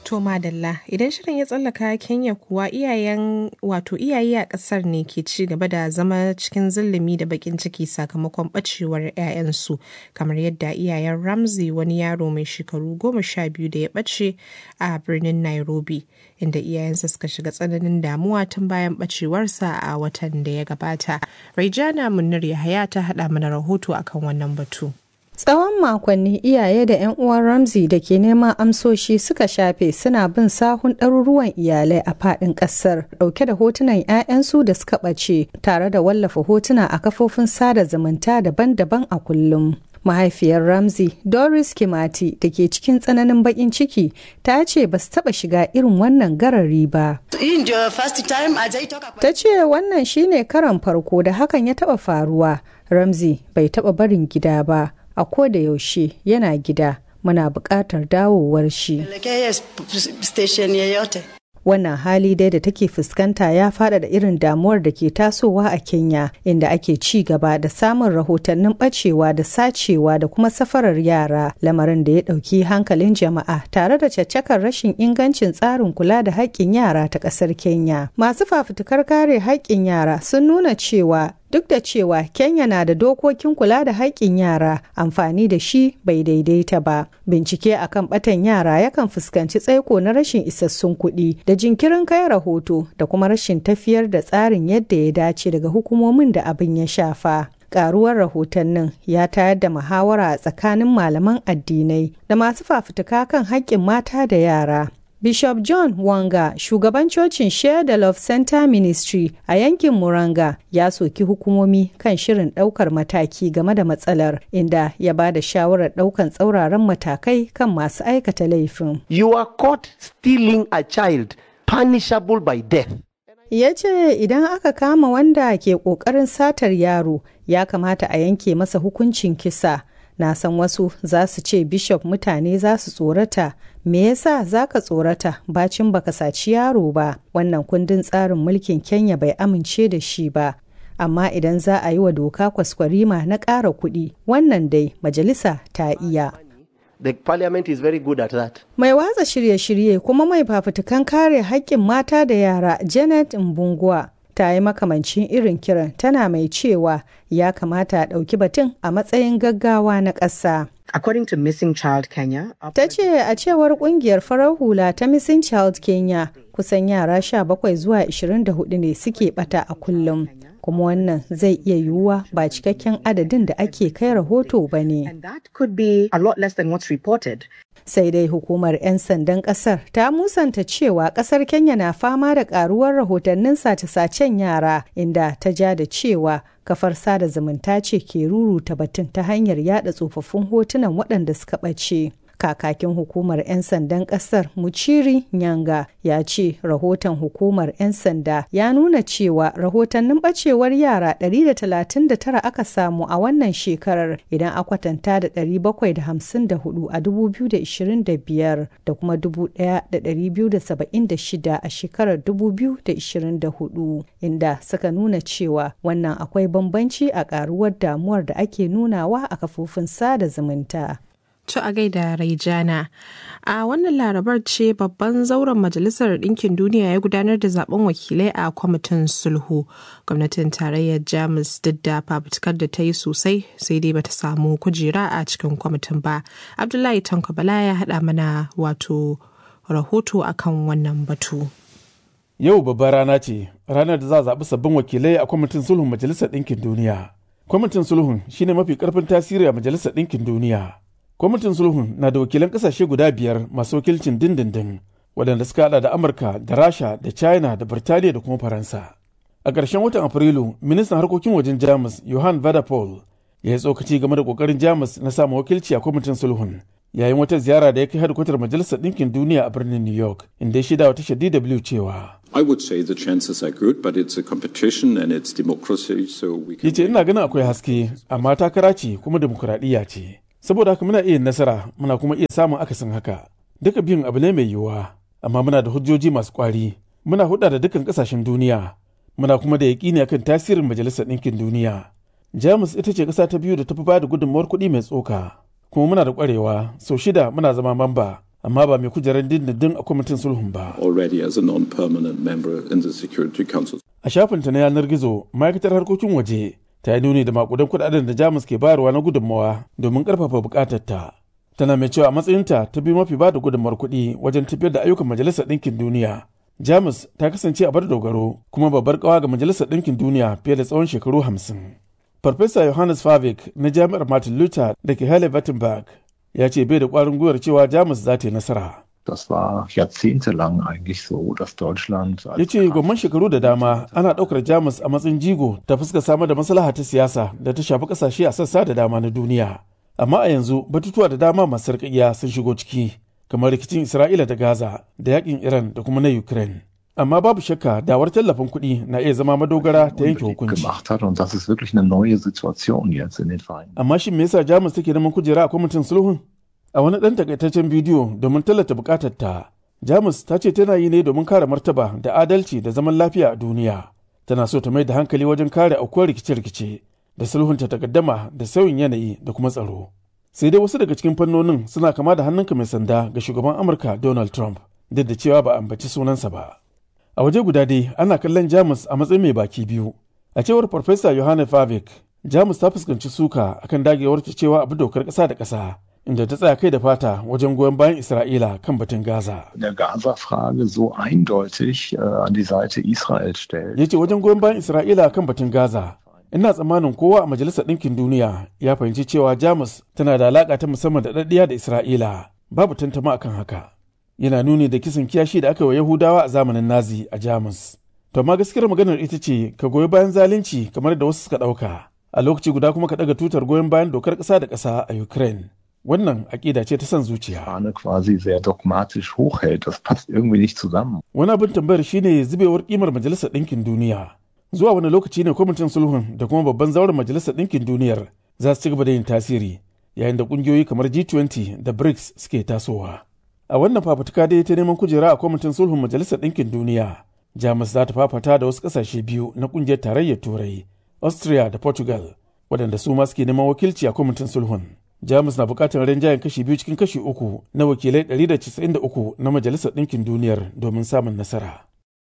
To madalla idan shirin ya tsallaka Kenya kuwa iyayen wato iyaye a kasar ne ke ci gaba da zama cikin zulumi da bakin ciki sakamakon bacewar 'ya'yansu kamar yadda iyayen Ramsey wani yaro mai shekaru goma sha biyu da ya bace a birnin Nairobi inda iyayensa suka shiga tsananin damuwa tun bayan bacewarsa a watan da ya gabata. Raijana Munir Yahaya ta haɗa mana rahoto akan wannan batu. Tsawon makonni iyaye da 'yan uwan Ramsey da ke neman amsoshi suka shafe suna bin sahun ɗaruruwan iyalai a faɗin ƙasar ɗauke da hotunan 'ya'yansu da suka ɓace tare da wallafa hotuna a kafofin sada zumunta daban-daban a kullum. Mahaifiyar Ramsey Doris Kimati da ke cikin tsananin baƙin ciki ta ce ba su taɓa shiga irin wannan garari ba. Ta ce wannan shine karan farko da hakan ya taɓa faruwa. Ramsey bai taɓa barin gida ba. a ko da yaushe yana gida muna buƙatar dawowar shi. Wannan hali dai da take fuskanta ya faɗaɗa irin damuwar da ke tasowa a Kenya inda ake ci gaba da samun rahotannin ɓacewa da sacewa da kuma safarar yara lamarin da ya ɗauki hankalin jama'a tare da caccakar rashin ingancin tsarin kula da haƙƙin yara ta ƙasar Kenya. Masu fafutukar kare haƙƙin yara sun nuna cewa duk da cewa Kenya na da dokokin kula da haƙƙin yara amfani da shi bai daidaita ba. Bincike akan batan yara yakan fuskanci tsaiko na rashin isassun kuɗi da jinkirin kai rahoto da kuma rashin tafiyar da tsarin yadda ya dace daga hukumomin da abin ya shafa. karuwar rahotannin ya tayar da muhawara a tsakanin malaman addinai da masu fafutuka kan haƙƙin mata da yara. Bishop John Wanga, shugaban cocin Share the Love Center Ministry a yankin Muranga, ya soki hukumomi kan shirin ɗaukar mataki game da matsalar, inda ya ba da shawarar ɗaukan tsauraran matakai kan masu aikata laifin. You are caught stealing a child, punishable by death. ya ce idan aka kama wanda ke ƙoƙarin satar yaro ya kamata a yanke masa hukuncin kisa na san wasu za su ce bishop mutane za su tsorata me yasa za ka tsorata bacin baka saci yaro ba wannan kundin tsarin mulkin kenya bai amince da shi ba amma idan za a yi wa doka kwaskwarima na ƙara kuɗi wannan dai majalisa ta iya The parliament is very good at that. Mai watsa shirye-shirye kuma mai fafutukan kare haƙƙin mata da yara Janet Mbungwa ta yi makamancin irin kiran tana mai cewa ya kamata a ɗauki batun a matsayin gaggawa na ƙasa. According to Missing Child Kenya, Ta ce a cewar kungiyar farar hula ta Missing Child Kenya kusan yara 17 zuwa 24 ne suke bata a kullum. Kuma wannan zai iya yiwuwa ba cikakken adadin da ake kai rahoto ba ne. and that could be a lot less than what's reported. Sai dai hukumar 'yan sandan kasar ta musanta cewa kasar Kenya na fama da karuwar rahotannin sace-sacen yara inda ta ja da cewa kafar sada zumunta ce ke ruruta batun ta hanyar yada tsofaffin hotunan waɗanda suka ɓace. Kakakin hukumar 'yan sandan ƙasar Muchiri Nyanga ya ce rahoton hukumar 'yan sanda ya nuna cewa rahotannin ɓacewar yara 139 aka samu a wannan shekarar idan a kwatanta da 754 a 2025 da kuma 1276 a shekarar 2024 inda suka nuna cewa wannan akwai bambanci a ƙaruwar damuwar da ake nunawa a kafofin sada zumunta. To a gaida Raijana. A wannan larabar ce babban zauren Majalisar Ɗinkin Duniya ya gudanar da zaben wakilai a kwamitin sulhu. Gwamnatin tarayyar Jamus duk da fafutukar da ta yi sosai sai dai bata samu kujera a cikin kwamitin ba. Abdullahi Tanko Bala ya haɗa mana wato rahoto akan wannan batu. Yau babbar rana ce, ranar da za a zaɓi sabbin wakilai a kwamitin sulhun Majalisar Ɗinkin Duniya. Kwamitin sulhun shine mafi ƙarfin tasiri a Majalisar Ɗinkin Duniya. Kwamitin sulhun na da wakilan ƙasashe guda biyar masu wakilcin dindindin, waɗanda suka haɗa da Amurka da Rasha da China da Birtaniya da kuma Faransa. A ƙarshen watan Afrilu, ministan harkokin wajen Jamus Johan Vadapol ya yi tsokaci game da ƙoƙarin Jamus na samun wakilci a kwamitin sulhun. Yayin wata ziyara da ya kai hadkwatar Majalisar Ɗinkin Duniya a birnin New York, inda ya shida wa tashar DW cewa. I would say the chances are good, but it's a competition and it's democracy, so we can. yace ina ganin akwai haske amma takara ce kuma demokuraɗiyya ce saboda haka muna iya nasara muna kuma iya samun akasin haka duka biyun abu ne mai yiwuwa amma muna da hujjoji masu kwari muna huɗa da dukkan ƙasashen duniya muna kuma da yaƙini akan tasirin majalisar ɗinkin duniya jamus ita ce ƙasa ta biyu da ta fi bada gudunmawar kuɗi mai tsoka kuma muna da ƙwarewa sau shida muna zama mamba amma ba mai kujerar dindindin a kwamitin sulhun ba. already as a non-permanent member in the Security Council. A shafinta na yanar gizo, ma'aikatar harkokin waje ta yi nuni da makudan kudaden da Jamus ke bayarwa na gudunmawa domin karfafa bukatarta. Tana mai cewa a matsayinta ta bi mafi ba da gudunmawar kuɗi wajen tafiyar da ayyukan Majalisar Ɗinkin Duniya. Jamus ta kasance a bar dogaro kuma babbar kawa ga Majalisar Ɗinkin Duniya fiye da tsawon shekaru hamsin. Farfesa Johannes Favik na Jami'ar Martin Luther da ke Halle Wittenberg ya ce bai da ƙwarin gwiwar cewa Jamus za ta yi nasara. Das war jahrzehntelang eigentlich so, dass Deutschland ya ce gwamman shekaru da dama ana ɗaukar jamus a matsayin jigo ta fuska samar da maslaha ta siyasa da ta shafi ƙasashe a sassa da dama na duniya amma a yanzu batutuwa da dama masu sarƙaƙiya sun shigo ciki kamar rikicin isra'ila da gaza da yakin iran da kuma na ukraine amma babu shakka dawar tallafin kuɗi na iya zama madogara ta yanke hukunci gemacht hat. Und das ist wirklich eine neue Situation jetzt in den Vereinigten amma shin me yasa jamus take neman kujera a kwamitin sulhun a wani ɗan takaitaccen bidiyo domin tallata buƙatar ta jamus ta ce tana yi ne domin kare martaba da adalci da zaman lafiya a duniya tana so ta mai da hankali wajen kare aukuwar rikice-rikice da sulhunta takaddama da sauyin yanayi da kuma tsaro sai dai wasu daga cikin fannonin suna kama da hannunka mai sanda ga shugaban amurka donald trump duk da cewa ba a ambaci sunansa ba a waje guda dai ana kallon jamus a matsayin mai baki biyu a cewar farfesa yohane favik jamus ta fuskanci suka akan dagewar ta cewa abu dokar ƙasa da ƙasa inda ta tsaya kai da fata wajen goyon bayan isra'ila kan batun gaza in der Gaza-Frage so eindeutig äh, an die Seite Israels stellt. ya ce wajen goyon bayan isra'ila kan batun gaza ina tsammanin kowa a majalisar ɗinkin duniya ya fahimci cewa jamus tana da alaƙa ta musamman da ɗaɗɗiya da isra'ila babu tantama akan haka yana nuni da kisan kiyashi da aka yi wa yahudawa a zamanin nazi a jamus to amma gaskiyar maganar ita ce ka goyi bayan zalunci kamar da wasu suka ɗauka a lokaci guda kuma ka ɗaga tutar goyon bayan dokar ƙasa da ƙasa a ukraine wannan aƙida ce ta son zuciya Fahne quasi sehr dogmatisch hochhält. Das passt irgendwie nicht zusammen. wani abin tambayar shine zubewar kimar majalisar ɗinkin duniya zuwa wani lokaci ne kwamitin sulhun da kuma babban zauren majalisar ɗinkin duniyar za su ci gaba da yin tasiri yayin da ƙungiyoyi kamar g20 da brics suke tasowa a wannan fafutuka dai ta neman kujera a kwamitin sulhun majalisar ɗinkin duniya jamus za ta fafata da wasu ƙasashe biyu na ƙungiyar tarayyar turai austria da portugal waɗanda su ma suke neman wakilci a kwamitin sulhun jamus na buƙatar rinjayen kashi biyu cikin kashi uku na wakilai 193 na majalisar ɗinkin duniyar domin samun nasara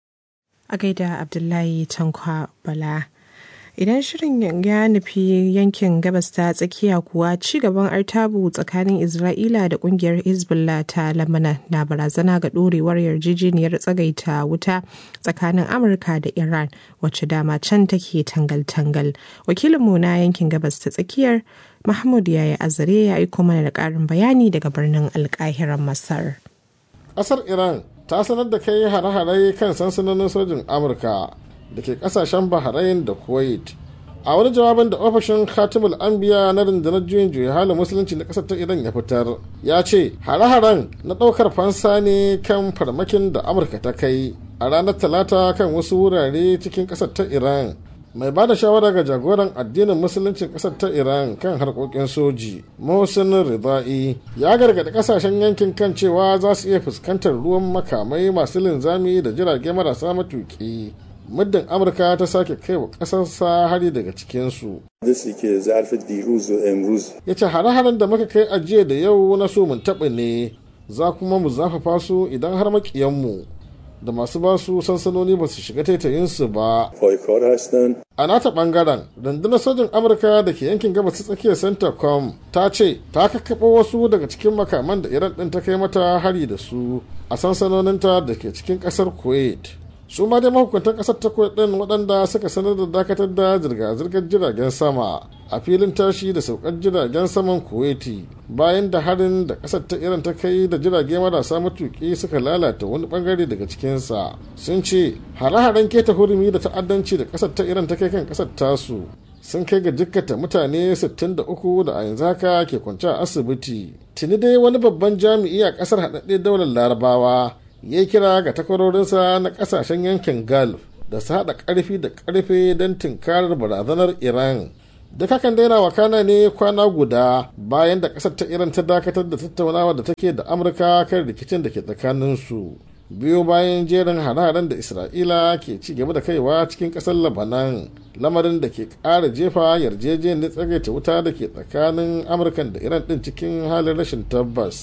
a gaida abdullahi tankwa bala idan shirin ya nufi yankin gabas ta tsakiya kuwa ci gaban artabu tsakanin isra'ila da kungiyar hezbollah ta lamana na barazana ga dorewar yarjejeniyar tsagaita wuta tsakanin amurka da iran wacce dama can take tangal-tangal wakilinmu na yankin gabas ta tsakiyar mahmud yaya azare ya aiko mana da karin bayani daga birnin alkahiran masar ƙasar iran ta sanar da kai hare-hare kan sansanonin sojin amurka da ke kasashen bahrain da kuwait a wani jawabin da ofishin khatibul anbiya na rundunar juyin juya halin musulunci na kasar ta iran ya fitar ya ce hare-haren na ɗaukar fansa ne kan farmakin da amurka ta kai a ranar talata kan wasu wurare cikin kasar ta iran mai ba da shawara ga jagoran addinin musuluncin kasar ta iran kan harkokin soji mohsin ridai ya gargaɗi kasashen yankin kan cewa za su iya fuskantar ruwan makamai masu linzami da jirage marasa matuƙi muddin amurka ta sake kai wa ƙasarsa hari daga cikinsu ya ce hare-haren da muka kai ajiya da yau na so mun taɓa ne za kuma mu zafafa su idan har maƙiyanmu da masu basu sansanoni ba su shiga taitayinsu ba a nata bangaren rundunar sojin amurka da ke yankin gabas ta tsakiyar centacom ta ce ta kakkaɓo wasu daga cikin makaman da iran ɗin ta kai mata hari da su a sansanoninta da ke cikin ƙasar kuwait su ma dai mahukuntan kasar ta din waɗanda suka sanar da dakatar da zirga-zirgar jiragen sama a filin tashi da saukar jiragen saman kuwaiti bayan da harin da kasar ta iran ta kai da jirage marasa matuƙi suka lalata wani bangare daga cikinsa sun ce hare-haren keta hurumi da ta'addanci da kasar ta iran ta kai kan kasar tasu sun kai ga jikkata mutane 63 da a yanzu haka ke kwance a asibiti tuni dai wani babban jami'i a kasar haɗaɗɗe daular larabawa ya kira ga takwarorinsa na kasashen yankin gulf da su haɗa ƙarfi da ƙarfe don tunkarar barazanar iran duk hakan daina wakana ne kwana guda bayan da ƙasar ta iran ta dakatar da tattaunawa da take da amurka kan rikicin da ke tsakaninsu biyo bayan jerin hare-haren da isra'ila ke ci gaba da kaiwa cikin ƙasar labanan lamarin da ke ƙara jefa yarjejeniyar tsagaita wuta da ke tsakanin amurkan da iran ɗin cikin halin rashin tabbas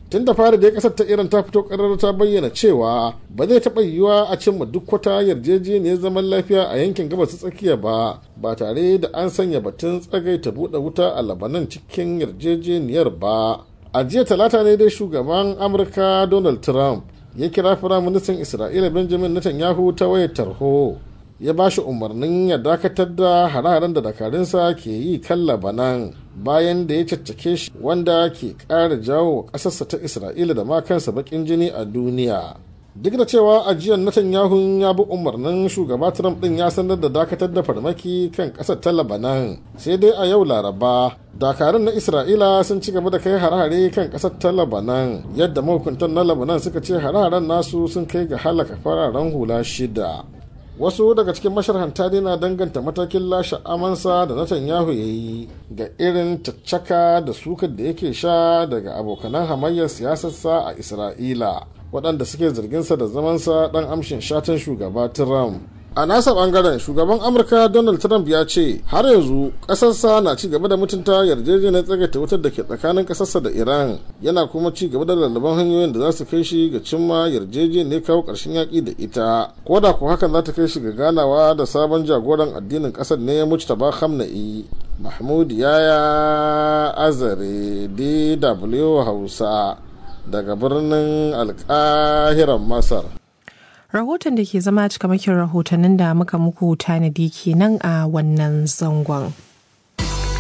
tun da fari dai kasar ta iran ta fito karar ta bayyana cewa ba zai taɓa yiwuwa a cimma duk wata yarjejeniyar zaman lafiya a yankin gabas tsakiya ba ba tare da an sanya batun tsagaita buɗe wuta a labanan cikin yarjejeniyar ba a jiya talata ne dai shugaban amurka donald trump ya kira firaministan isra'ila benjamin netanyahu ta wayar tarho ya ba shi umarnin ya dakatar da hare-haren da dakarunsa ke yi kan labanan bayan da ya caccake shi wanda ke ƙara jawo wa ƙasarsa ta isra'ila da ma kansa baƙin jini a duniya duk da cewa ajiyar netanyahu ya bi umarnin shugaba trump din ya sanar da dakatar da farmaki kan ƙasar ta labanan sai dai a yau laraba dakarun na isra'ila sun ci gaba da kai hare-hare kan ƙasar ta labanan yadda mahukuntan na labanan suka ce hare-haren nasu sun kai ga halaka fararen hula shida wasu daga cikin masharhanta dai na danganta matakin lashe amansa da Netanyahu ya yi ga irin caccaka da sukar da yake sha daga abokanan hamayyar siyasarsa a isra'ila waɗanda suke zarginsa da zamansa ɗan amshin shatan shugaba trump a nasa bangaren shugaban amurka donald trump ya ce har yanzu ƙasarsa na ci gaba da mutunta yarjejeniyar tsagaita wutar da ke tsakanin ƙasarsa da iran yana kuma ci gaba da lalaban hanyoyin da za su kai shi ga cimma yarjejeniyar kawo ƙarshen yaƙi da ita ko da ko hakan za ta kai shi ga ganawa da sabon jagoran addinin ƙasar ne mujtaba khamenei mahmud yaya azare dw hausa daga birnin alƙahiran masar rahoton da ke zama cikamakin rahotannin da muka muku tanadi kenan a wannan zangon.